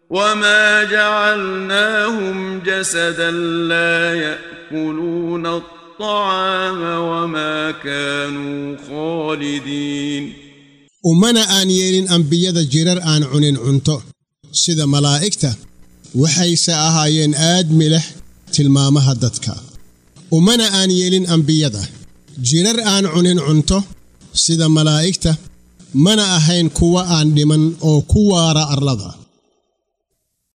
وما جعلناهم جسدا لا ياكلون الطعام وما كانوا خالدين ummana aan yeelin ambiyada jirar aan cunin cunto sida malaa'igta waxayse ahaayeen aad milix tilmaamaha dadka ummana aan yeelin ambiyada jirar aan cunin cunto sida malaa'igta mana ahayn kuwa aan dhiman oo ku waara arlada